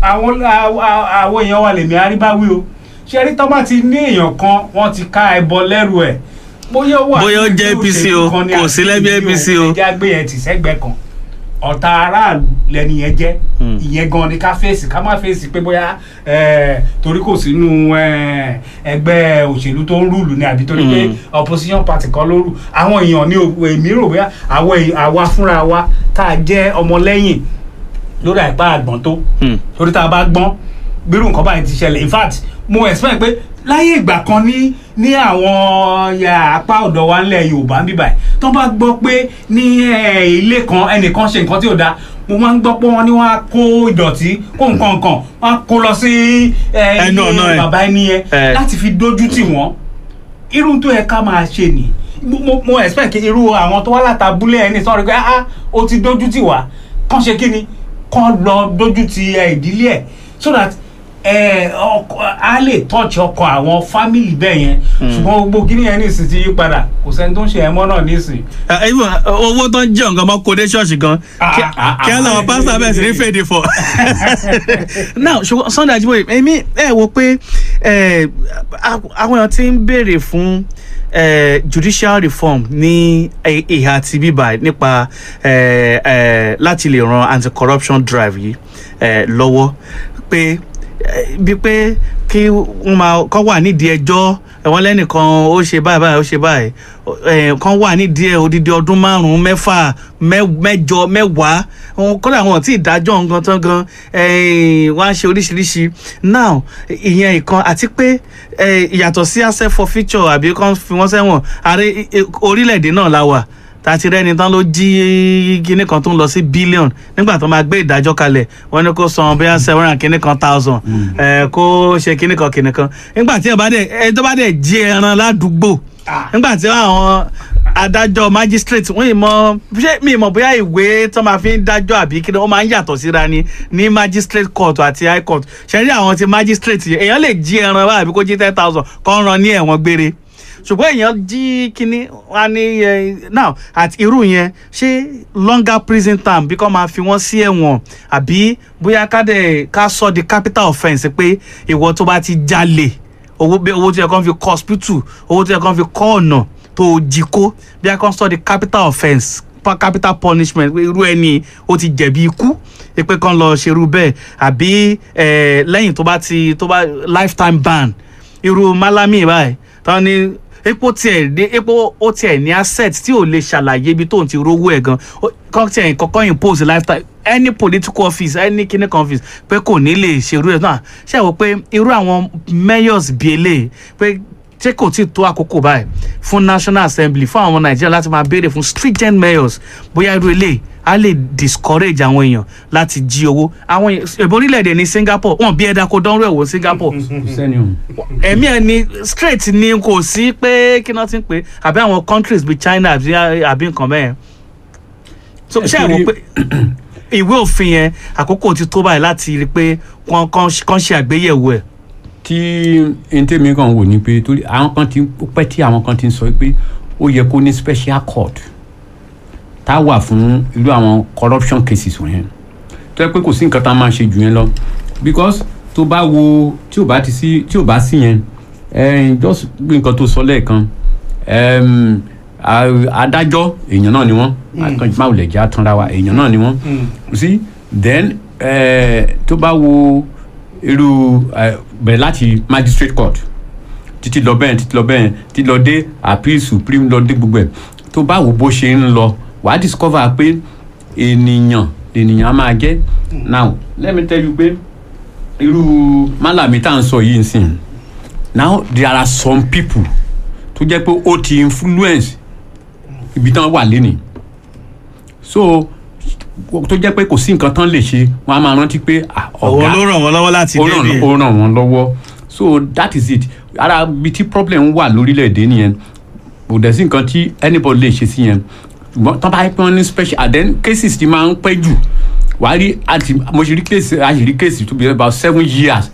àwọn àwọn èèyàn wa lèmi àríbáwí o ṣe rí tọ́ bá ti ní èèyàn kan wọ́n ti ká ẹbọ lẹ́rù ẹ̀ bóyá ó wà Bóyá ó nínú jẹ́ ẹgbẹ́ APC òṣèlú o, kan ni kò àbí sí lẹ́gbẹ́ ìdí APC òun, o. ẹja gbé yẹn ti sẹ́gbẹ́ kan ọ̀tá aráàlú lẹni yẹn jẹ́ Hmm. ìyẹn gan ni ká fèsì ká má fèsì pé bóyá eh, torí kò sínú eh, ẹgbẹ́ òṣèlú tó ń rúùlù ni àbí torí pé Hmm. opposition party kan ló rù àwọn èèyàn ní o- èmi rò bóyá àwọn èèyàn- àwa fúnra wa tá a jẹ́ ọmọlẹ́yìn lórí àìpá àgbọ̀n tó Hmm. torí tá a bá gbọ́n bírú nǹkan báyìí ti ṣẹlẹ̀ in fact mo expect pé láyé ìgbà kan ní ní àwọn ya apá ọ̀dọ̀ wa ńlẹ̀ yorùbá ń bíbà tó bá gbọ́ pé ní eh, ilé kan ẹnìkan ṣe nǹkan tí ò dáa mo máa ń gbọ́ pé wọ́n ní wọ́n á kó ìdọ̀tí kó nǹkan nǹkan wọ́n á kó lọ sí eh, Ẹnu ọ̀nà ilé ẹ̀. bàbá ẹni yẹn Eh. láti fi dójú tì wọ́n irú tó yẹ ká máa ṣe nì mo mo- mo expect kí irú àwọn tó wá látàbúlé ẹni sọ̀rọ̀ pé ah ó ti dójú tì wá kàn ṣe kí ni kàn lọ dójú ti ẹ, ìdílé ẹ̀ so that ẹ, ọkọ a lè touch ọkọ àwọn family bẹ́ẹ̀ yẹn ṣùgbọ́n gbogbo kíní yẹn nísìsiyìí ti yí padà kò sẹ́ni tó ń ṣe ẹ̀mọ́ náà nísìnyí. Ah, even owó tó ń jẹ́ nǹkan mọ́ kó dé ṣọ́ọ̀ṣì gan Ah, kí ah, ah, kí á làwọn ah, pásítọ̀ bẹ̀rẹ̀ sí ní fèdè fọ̀. now ṣùgbọ́n Sunday Ajíbóyè èmi ẹ wo pé eh, a- àwọn èèyàn ti ń béèrè fún eh, judicial reform ní eh, ìhà ti bíbà nípa eh, eh, láti lè ran anti-corruption drive yìí eh, lọ́wọ́ pé eh, bíi pé kí wọ́n máa kọ́ wà nídìí ẹjọ́ ẹ̀wọ̀n lẹ́nìkan ó ṣe báyìí báyìí ó ṣe báyìí ẹ̀ kan wà nídìí ẹ̀ odidi ọdún márùn-ún mẹ́fà mẹ́- mẹ́jọ mẹ́wàá wọn kọ́dà wọn tí ìdájọ́ nǹkan tán gan eh, wọ́n á ṣe oríṣiríṣi now ìyẹn ìkan àti pé eh, ìyàtọ̀ sí asset forfeiture àbí kan fi wọ́n sẹ́wọ̀n ààrẹ orílẹ̀-èdè náà la wà tàti rẹni tán ló jí kinní kan tó ń lọ sí billion nígbà tó máa gbé ìdájọ́ kalẹ̀ wọ́n ní kó san bóyá seven hundred kinní kan thousand ẹ̀ kó ṣe kinní kan kinní kan nígbà tí ẹ bá dẹ̀ ẹ tó bá dẹ̀ jí ẹran ládùúgbò Ah. nígbà tí àwọn adájọ́ magistrate wọ́n yìí mọ ṣé mi mọ̀ bóyá ìwé tó máa fi ń dájọ́ àbí kí ni wọ́n máa ń yàtọ̀ síra ni ní magistrate court àti high court ṣe rí àwọn ti magistrate yẹn èèyàn lè jí ẹran wá àbí kó jí ten thousand kó ń ran ní ẹ̀wọ̀n gbére ṣùgbọ́n èèyàn jí kínní wá ní ẹ now àti irú yẹn ṣé longer prison term bí kò máa fi wọ́n sí ẹ̀wọ̀n àbí bóyá ká dẹ̀ ká sọ di capital offence pé ìwọ tó bá ti jalè owó bí owó tó yẹ kó fi kọ́ hospital owó tó yẹ kó fi kọ́ ọ̀nà tó jí kó bí a kò sọ di capital offence pa- capital punishment pé irú ẹni ó ti jẹ̀bi ikú pé kán lọ ṣerú bẹ́ẹ̀ àbí eh, lẹ́yìn tó bá ti tó bá lifetime ban irú malami báyìí tán ní epo tiẹ̀ ní epo ó tiẹ̀ ní asset tí ò lè ṣàlàyé ibi tóun ti rówó ẹ̀ gan Ó- kán tiẹ̀ kọ́kọ́ impose lifetime any political office any kinní kan office pé kò ní lè ṣerú ẹ̀ náà ṣe wò pé irú àwọn mayors bíi eléyìí pé ṣé kò tí ì tó àkókò báyìí fún national assembly fún àwọn nàìjíríà láti máa béèrè fún stringent mayors bóyá irú eléyìí á lè discourage àwọn èèyàn láti jí owó àwọn èèyàn èbó orílẹ̀-èdè ní singapore wọn bí ẹ̀dá kó dánwó ẹ̀wò singapore sẹ́ni o. ẹ̀mí ẹ̀ ni straight ni kò sí pé kí náà ti ń pè é àbí àwọn countries bíi china àbí àbí nǹkan bẹ́ẹ̀ so ṣé ẹ wò pé ìwé òfin yẹn àkókò ti tó báyìí láti rí i pé kán kán kán ṣe àgbéyẹ̀wò ẹ̀. tí ntẹ́mi kan wò ni pé torí àwọn kan ti ó pẹ́ tí àwọn kan ti ń sọ pé ó yẹ kó ní special court tá a wà fún irú àwọn corruption cases wọ̀nyẹn tó yẹ pé kò sí nǹkan tá a máa ṣe jù yẹn lọ because tó bá wo tí ò bá ti sí tí ò bá sí yẹn ẹn just bí nǹkan tó sọ lẹ́ẹ̀kan ẹm, a- adájọ́ èèyàn náà ni wọ́n àkànjì máa lè jẹ́ àtúnra wa èèyàn náà ni wọ́n you see then eh, tó bá wo irú eh, bẹ̀rẹ̀ láti magistrate court títí lọ bẹ́ẹ̀ títí lọ bẹ́ẹ̀ títí lọ dé appeal supreme lọ dé gbogbo ẹ̀ tó bá wo bó ṣe ń lọ wàá discover pé ènìyàn ènìyàn á máa jẹ́ now let me tell you pé irú málàmí tá à ń sọ yìí nsìn now there are some people tó jẹ́ pé ó ti influence ibi tán wà lénìí so tó jẹ́ pé kò sí nǹkan tán lè ṣe wọ́n á máa rántí pé ah, òun ọ̀gá ló ràn wọ́n lọ́wọ́ láti ó dé ràn ní. ó ràn wọ́n lọ́wọ́ so that is it ara ibi tí problem wà lórílẹ̀‐èdè nìyẹn kò dẹ̀ sí nǹkan tí anybody lè ṣe sí yẹn ṣùgbọ́n tán bá yẹ pé wọ́n ní special and then cases ti máa ń pẹ́ jù wà á rí àti mo ṣe rí case a ṣe rí case to be about seven years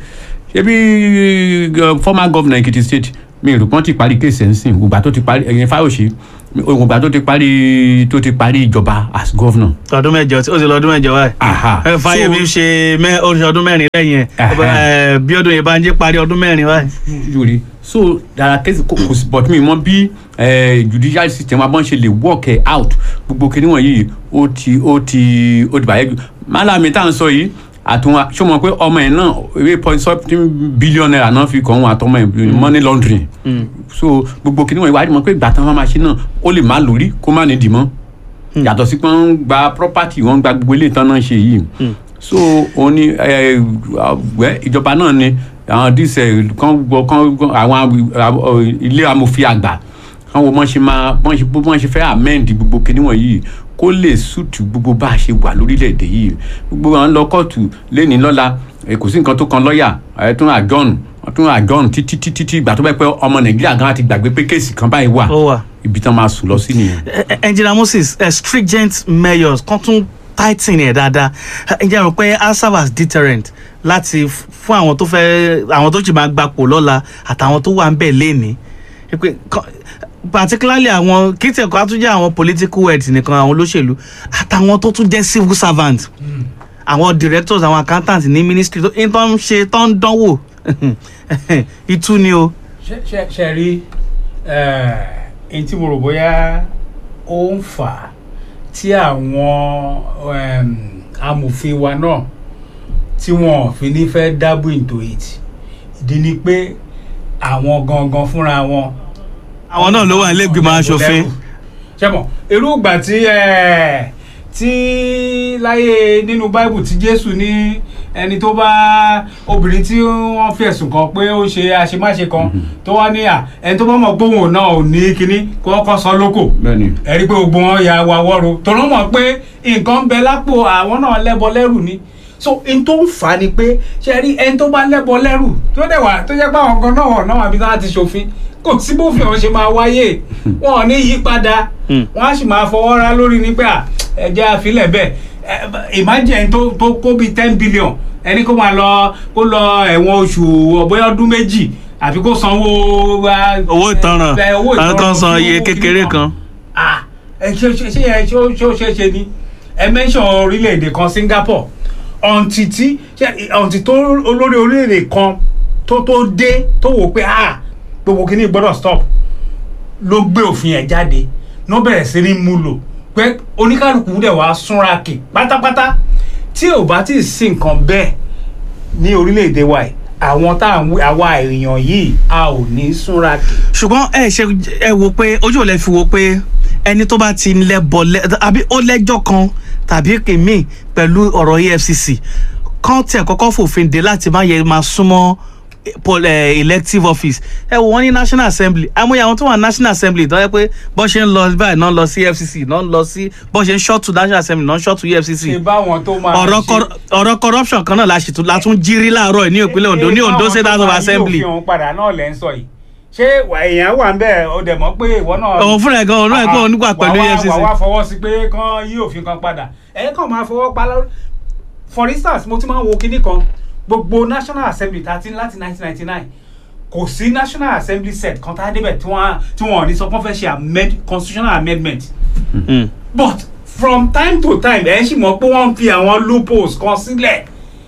ṣebí uh, former governor Ekiti state mi rò pọ́n ti parí case ẹ̀ ń sìn gbogbo àtó ti parí ẹ̀yìn Fáyọ̀ṣe ògbà tó ti parí tó ti parí ìjọba as governor. ọdún mẹ́jọ ó ti lọ ọdún mẹ́jọ báyìí. Aha. ẹ fáyemí So- ṣe mẹ oṣù ọdún mẹ́rin lẹ́yìn ẹ Aha. ẹ bí ọdún yìí bá ń jẹ parí ọdún mẹ́rin báyìí. lórí so dara kẹsì kò kò sí but mi mọ bí eh, judicial system abọ́n ṣe lè work eh, out gbogbo kìnní wọ̀nyí ó ti ó ti ó ti bàyẹ̀ jù málàmí tá à ń sọ yìí àtúnwá ṣé o mọ̀ pé ọmọ ẹ̀ náà eight point something billion naira náà fi kàn wọ́n àtọmọ ẹ̀ money laundering so gbogbo kìnní wọ̀nyí wàá rí mọ̀ pé ìgbà táwọn máa ṣe náà ó lè má lórí kó má ní dì mọ́ yàtọ̀ sí pé wọ́n ń gba property wọ́n ń gba gbogbo ilé ìtàn náà ṣe yìí so òun ni ẹ, ẹ, ìjọba náà ni àwọn díṣẹ kan gbọ́ kan gbọ́ àwọn àwọn ilé amòfin àgbà kan wo bọ́n ṣe máa bọ́n ṣe bọ́n ṣe fẹ́ amend gbogbo kinní wọ̀nyí kó lè sùtù gbogbo bá a ṣe wà lórílẹ̀‐èdè yìí gbogbo àwọn lọ kóòtù lẹ́ni lọ́la ẹ, kò sí nǹkan tó kan lọ́ọ̀yà ẹ tún àjọ́n wọ́n tún àjọ́n títí títí tí ìgbà tó bẹ́ẹ̀ pé ọmọ nàìjíríà gan ti gbàgbé pé kéèsì kan báyìí wà ó wà. ibi tán máa sùn lọ sí nìyẹn. Ẹ- ẹ- engineer moses ẹ stringent measures kan tún tighten ẹ̀ dáadáa ẹ jẹ́ rò pé á serve as deterrent láti f- fún àwọn tó fẹ́ àwọn tó sì máa gbapò lọ́la àtàwọn tó wà ń bẹ̀ lénìí Ẹ pé kọ́- particularly àwọn kí tí ẹ̀kọ́ á tún jẹ́ àwọn political heads nìkan àwọn olóṣèlú àtàwọn tó tún jẹ́ civil servant àwọn directors àwọn accountants ní ministry tó ń tán ṣe tán ń dánwò ìtú ni o. ṣe ṣe ṣe rí ẹni tí mo rò bóyá ó ń fà á tí àwọn em, amòfin wa náà tí wọn ò fi ní fẹ́ dabble into it ìdí ni pé àwọn gangan fúnra wọn. àwọn náà ló wà nílé ìgbìmọ̀ asòfin. ṣé mọ̀ irú ìgbà tí ẹ, tí láyé nínú báìbù tí jésù ní ẹni tó bá obìnrin tí wọ́n fi ẹ̀sùn kan pé ó ṣe àṣemáṣe kan tó wá ní à ẹni tó bá mọ̀ pé òun náà ò ní kinní kó kọ́kọ́ sọ lóko bẹ́ẹ̀ni ẹ rí i pé gbogbo wọn ya wa wọ́ro tọ́lọ́ mọ̀ pé nǹkan ń bẹ lápò àwọn náà lẹ́bọ lẹ́rù ni so n tó ń fà á ni pé ṣe rí ẹni tó bá lẹ́bọ lẹ́rù tó dẹ̀ wà tó jẹ́ pé àwọn kan náà wọ̀ náà àbí náà ti ṣòfin kò sí bófin ọ̀hún ṣe máa wáyé wọn ò ní yí padà Hmm. wọn á sì máa fọwọ́ ra lórí ní pé à, ẹ̀jẹ̀ àfilẹ̀ bẹ́ẹ̀ ẹ, imagine ẹni tó tó kó bíi ten billion ẹni kó máa lọ kó lọ ẹ̀wọ̀n oṣù ọ̀bọ̀yọ̀ ọdún méjì àfi kó sanwó ah, owó ìtanràn ẹ, owó àwọn kan san fún iye owó kékeré kìíní kan. ah ẹ ṣe ṣe ṣe ẹ ṣe ó ṣe ó ṣe ṣe ni ẹ mention orílẹ̀-èdè kan Singapore ọ̀ǹtì tí ṣe ọ̀ǹtì tó olórí orílẹ̀-èdè kan tó tó dé tó wò pé ah gbogbo kìíní gbọ́dọ̀ stop ló gbé òfin ẹ̀ jáde ló bẹ̀rẹ̀ sí ní mú lò pé oníkálukú dẹ̀ wá súnra kì pátápátá tí ò bá tí ì sí nǹkan bẹ́ẹ̀ ní orílẹ̀-èdè wa yìí àwọn tá à ń wí àwa èèyàn yìí a ò ní súnra kì. ṣùgbọ́n ẹ ṣe ẹ wo pé ojú ò lè fi wo pé ẹni tó bá ti lẹ́bọ̀ lẹ́ àbí ó lẹ́jọ́ kan tàbí kèmí pẹ̀lú ọ̀rọ̀ EFCC kan tẹ̀ kọ́kọ́ fòfin dé láti má yẹ máa súnmọ́ pol- eh, elective office ẹ wò wọ́n ní national assembly àmúyẹ àwọn tó wà national assembly tó yẹ pé bọ́n ṣe ń lọ báyìí náà ń lọ sí EFCC náà ń lọ sí bọ́n ṣe ń ṣọ́ọ̀tù national assembly náà ń ṣọ́ọ̀tù EFCC ṣe báwọn tó máa ọ̀rọ̀ ṣe- cor- ọ̀rọ̀ corruption kan náà la ṣètò la tún jírí láàárọ̀ yìí ní ìpínlẹ̀ Ondo ní Ondo State House of Assembly yóò fi hàn padà náà lẹ́ ń sọ yìí ṣé wà- èèyàn wà ń bẹ̀ ọ dẹ̀ mọ́ pé ìwọ náà. òun fúnra ẹ̀ gan òun náà kó òun nígbà pẹ̀lú wà wá- EFCC. wà wá fọwọ́ sí pé kán yí òfin kan padà ẹ̀ kàn máa fọwọ́ pa lórí. for instance mo ti máa ń wo kinní kan gbogbo national assembly tá a ti ní láti 1999 kò sí national assembly set kan tá a débẹ̀ tí wọ́n tí wọ́n ò ní sọ pé wọ́n fẹ́ ṣe amend constitutional amendment Mm. but from time to time ẹ̀ ń sì mọ̀ pé wọ́n ń fi àwọn loopholes kan sílẹ̀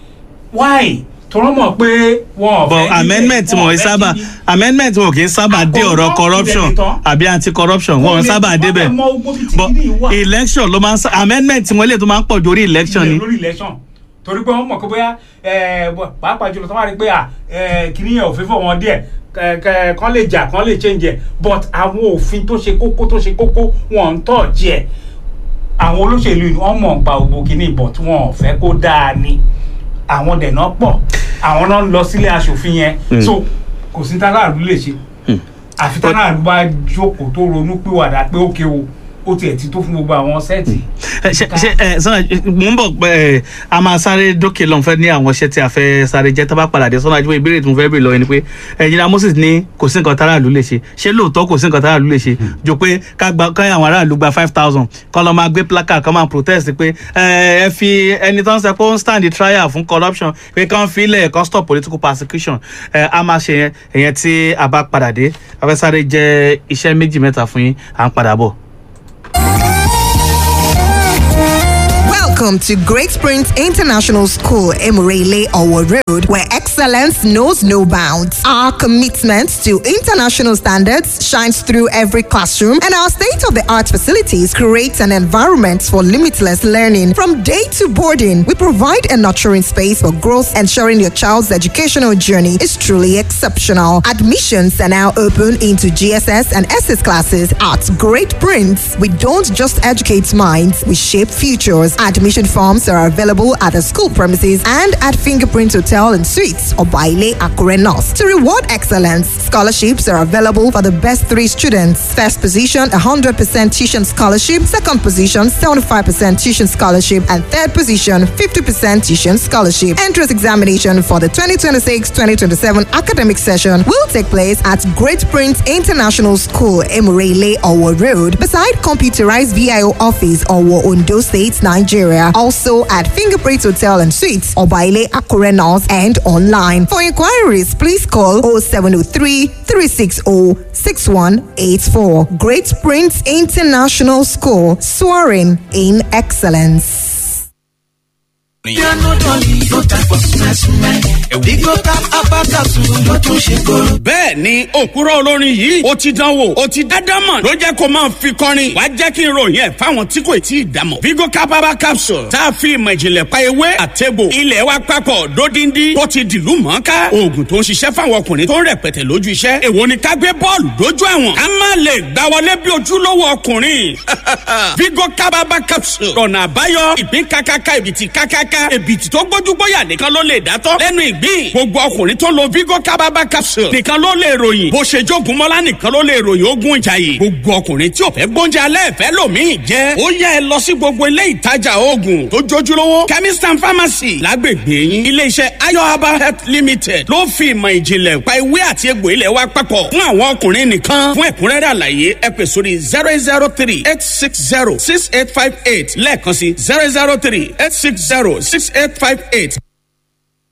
why tọ́rọ mọ̀ pé wọ́n ò but fẹ́ níbẹ̀, amendment wọ́n ò wọn fẹ́ sábà kíbi. amendment wọn kì í sábà dé Àkọ́kọ́ ọ̀rọ̀ corruption ilẹ̀ nìkan. àbí anti corruption wọn Wọ́n lè- sábà wọ́n débẹ̀ lè mọ gbogbo ibi tí but kìíní wà. election ló máa ń sá amendment wọn lè tó máa ń pọ̀ ju orí election ni ilẹ̀ lórí election torí pé wọ́n mọ̀ pé bóyá ẹ, bọ̀- pàápàá jùlọ tó wà rí pé à, ẹ, kìíní yẹn ò fẹ́ fọ̀ wọn díẹ̀ kẹ- kẹ- kán lè jà kán lè change ẹ̀ but àwọn òfin tó ṣe kókó tó ṣe kókó wọn ń tọ̀ jẹ́ àwọn olóṣèlú ni wọ́n mọ̀ ń pa gbogbo kìíní but wọn ò fẹ́ kó dáa ni àwọn dẹ̀nà pọ̀ àwọn náà ń lọ sílé aṣòfin yẹn Mm. so kò sí táláàlú lè ṣe àfi táláàlú bá jókòó tó ronú pìwàdà pé ókè o ó tiẹ̀ ti tó fún gbogbo àwọn sẹ́ẹ̀tì. ẹ ṣe ṣe ẹ sọ́nà mò ń bọ̀ pé ẹ a máa sáré dókè lọ́n fẹ́ ní àwọn iṣẹ́ tí a fẹ́ sáré jẹ́ tá bá padà dé sọ́nà àjùmọ̀ ìbéèrè tí mo fẹ́ bèèrè lọ́wọ́ ni pé ẹ̀yin Moses ní kò sí nǹkan táráàlú lè ṣe ṣé lóòótọ́ kò sí nǹkan táráàlú lè ṣe jò pé ká gba ká àwọn aráàlú gba five thousand kọ́ lọ́ máa gbé placard kọ́ máa protest pé ẹ ẹ fi ẹni tó ń sẹ pé ó ń stand the trial fún corruption pé kán filẹ̀ kán stop political persecution ẹ a máa ṣe yẹn ìyẹn tí a bá padà dé a fẹ́ sáré jẹ́ iṣẹ́ méjì mẹ́ta fún yín à ń padà bọ̀. Welcome to Great Springs International School, Emurele Owo Road, where excellence knows no bounds. Our commitment to international standards shines through every classroom, and our state of the art facilities create an environment for limitless learning. From day to boarding, we provide a nurturing space for growth, ensuring your child's educational journey is truly exceptional. Admissions are now open into GSS and SS classes at Great Prince. We don't just educate minds, we shape futures. Admission forms are available at the school premises and at Fingerprint Hotel and Suites or Baile Akure North. To reward excellence, scholarships are available for the best three students. First position, 100% tuition scholarship. Second position, 75% tuition scholarship. And third position, 50% tuition scholarship. Entrance examination for the 2026-2027 academic session will take place at Great Prince International School, Emurele, Owo Road, beside computerized VIO office, Owo, Ondo State, Nigeria. Also at Fingerprint Hotel and Suites, Obaile Akure North, and online. For inquiries, please call 0703 360 6184. Great Prince International School, soaring in excellence. bẹ́ẹ̀ ni òkúrọ̀ olórin yìí ó ti dánwò ó ti dádámọ̀ ló jẹ́ kó máa fi kọrin wàá jẹ́ kí n ròyìn ẹ̀ fáwọn tí kò tí ì dámọ̀. vigo capaba capsule tá a fi ìmọ̀ ìjìnlẹ̀ pa ewé àtẹ̀bò ilẹ̀ wa papọ̀ dódindi tó ti dìlú mọ́ká oògùn tó ń ṣiṣẹ́ fáwọn ọkùnrin tó ń rẹpẹtẹ lójú iṣẹ́ èwo ni ká gbé bọ́ọ̀lù dójú àwọn ká má lè gbá wọlé bí ojúlówó ọkùnrin vigo capaba capsule ọ̀nà àbáyọ ìpín kákáká ìbìtì kákáká ìbìtì tó gbójúgbóyà nìkan ló lè dátọ́ lẹ́nu ìgbín gbogbo ọkùnrin tó lo vigo capaba capsule nìkan ló lè ròyìn bó ṣe jogun mọ́lá nìkan ló lè ròyìn ogun ìjàyè gbogbo ọkùnrin tí ò fẹ́ gbóúnjẹ alẹ́ ìfẹ́ lòmíì jẹ́ ó yẹ ẹ lọ sí gbogbo ilé ìtajà oògùn tó jójúlówó chemist and pharmacy lágbègbè yín iléeṣẹ́ ayo herbal health limited ló fi ìmọ̀ ìjìnlẹ̀ pa ewé àti egbò ilẹ̀ wa papọ̀ fún àwọn ọkùnrin nìkan fún ẹ̀kúnrẹ́rẹ́ àlàyé ẹ pè sórí zero eight zero three eight six zero six eight five eight lẹ́ẹ̀kan sí zero zero three eight six zero six eight five eight.